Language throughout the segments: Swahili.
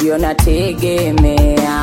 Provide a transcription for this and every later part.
ndio nategemea,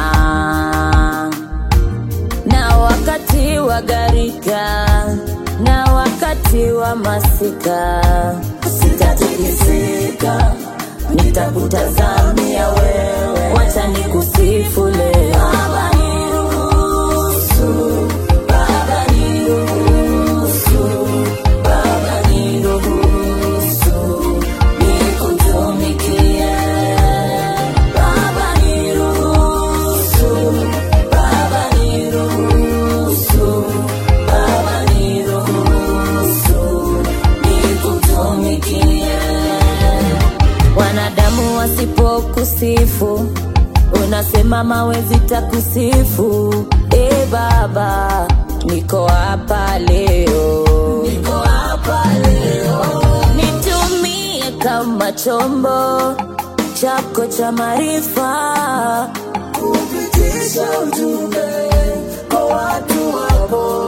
na wakati wa gharika na wakati wa masika sitatikisika, nitakutazamia wewe, wacha nikusifu leo. Baba niruhusu, Baba niruhusu, Baba niruhusu, nikutumikie. Baba niruhusu, Baba niruhusu, Baba niruhusu, nikutumikie. Wanadamu wasipokusifu, unasema mawe zitakusifu. E Baba, niko hapa leo, niko hapa leo, nitumie kama chombo chako cha maarifa kupitisha ujumbe kwa watu wako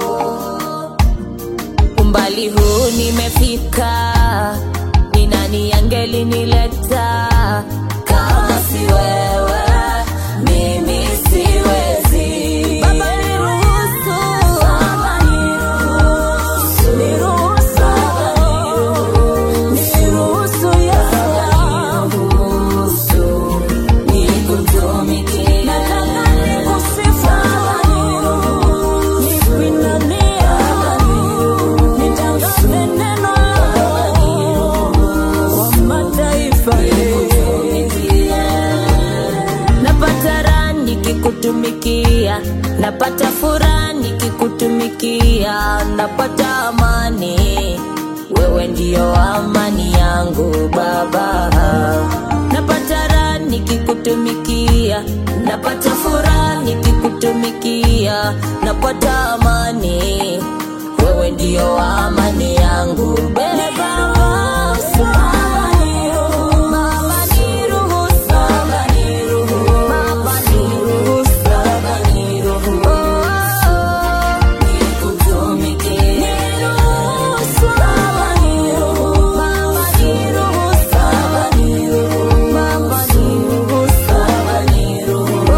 umbali huu nimefika, ni nani angelinileta kama si wewe? Mimi siwezi. Baba niruhusu, Baba niruhusu, niruhusu, niruhusu Yesu niruhusu, nikutumikie. Nataka nikusifu, nikuinamie, nitangaze neno lako kwa mataifa. Napata raha nikikutumikia, napata furaha nikikutumikia, napata amani. Wewe ndio amani yangu Baba. Napata raha nikikutumikia, napata furaha nikikutumikia, napata amani. Wewe ndio amani yangu Baba. Baba niruhusu, Baba niruhusu, Baba niruhusu, Baba niruhusu, nikutumikie. Niruhusu, Baba niruhusu, Baba niruhusu, Baba niruhusu, Baba niruhusu, Baba niruhusu,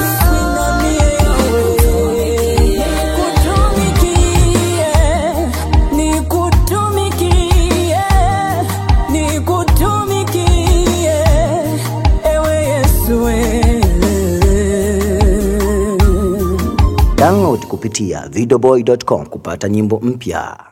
nikutumikie, nikutumikie, ewe Yesu wewe. Download kupitia videoboy.com kupata nyimbo mpya.